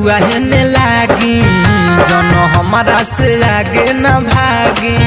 रउआ हेने लागी जन हमारा से आगे न भागी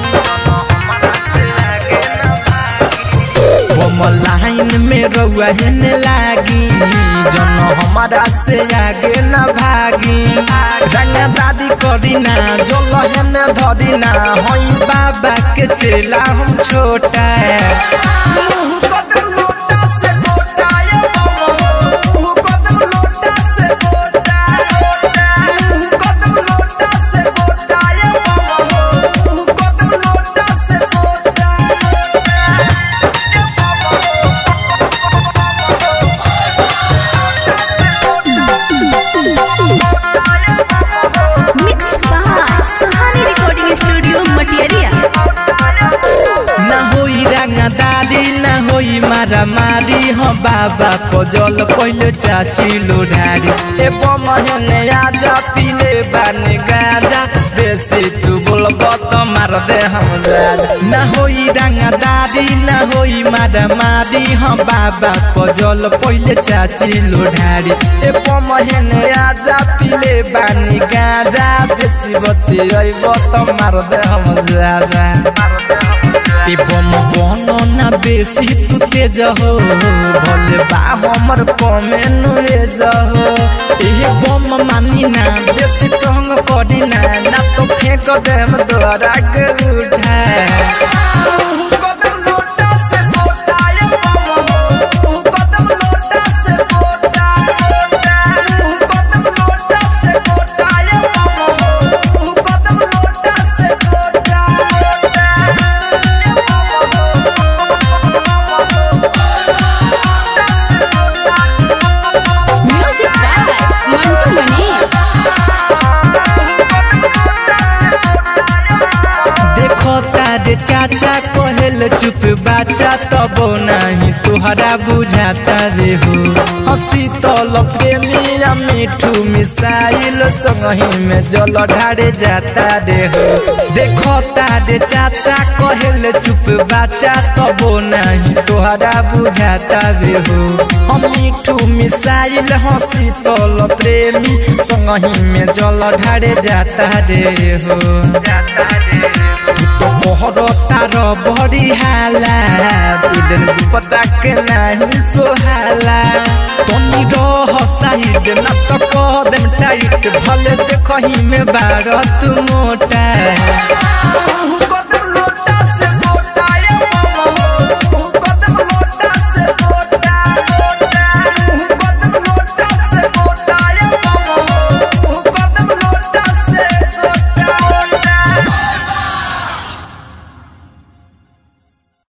हम लाइन में रउआ हेने लागी जन हमारा से आगे न भागी रंगा दादी करी ना जल हेने धरी ना हई बाबा के चेला हम छोटा मुँह कदम लोटा से गोटा ये बाबा मुँह कदम लोटा से गोटा मुँह कदम लोटा से गोटा ये बाबा मुँह कदम लोटा से गोटा mix by Suhani recording studio Matiyariya ना होई रंगदारी ना होई मारा मारी हो बाबा को जल पहले चाची लोढ़ारी ए बमहने आजा पीले बानी गाजा बेसी तू बोलब तो मार दे हम जाजा ना होई रंगदारी ना होई मारा मारी हो बाबा को जल पहले चाची लोढ़ारी ए बमहने आजा पीले बानी गाजा बेसी बती अइब तो मार दे हम जाजा बम बनो ना बेसी तू तेज हो भले बा हमर कमे नुएज हो ए बम मानी ना बेसी तंग करी ना ना तो फेंक दे हम द्वारा के उठा कदम लोटा से गोटा ये बम हो कदम लोटा से गोटा कदम लोटा से गोटा ये बम हो कदम लोटा से गोटा म्यूजिक बाय मंटू मनीष देखो तारे चाचा कहल चुप बाचा तब नहीं तुहरा बुझाता रे हो हंसी तल प्रेमिया मिठू मिसाइल संगही में जल ढारे जाता रे हो देखो तारे चाचा कहल चुप बाचा तब नहीं तुहरा बुझाता रे हो हम मिठू मिसाइल हंसी तल प्रेमी संगही में जल ढारे जाता रे हो जाता रे तो मोहर तार बड़ी हाला दिल पता के नहीं सोहाला तनी रह साइड ना तो कह देम टाइट भले देखही में बारह तू मोटा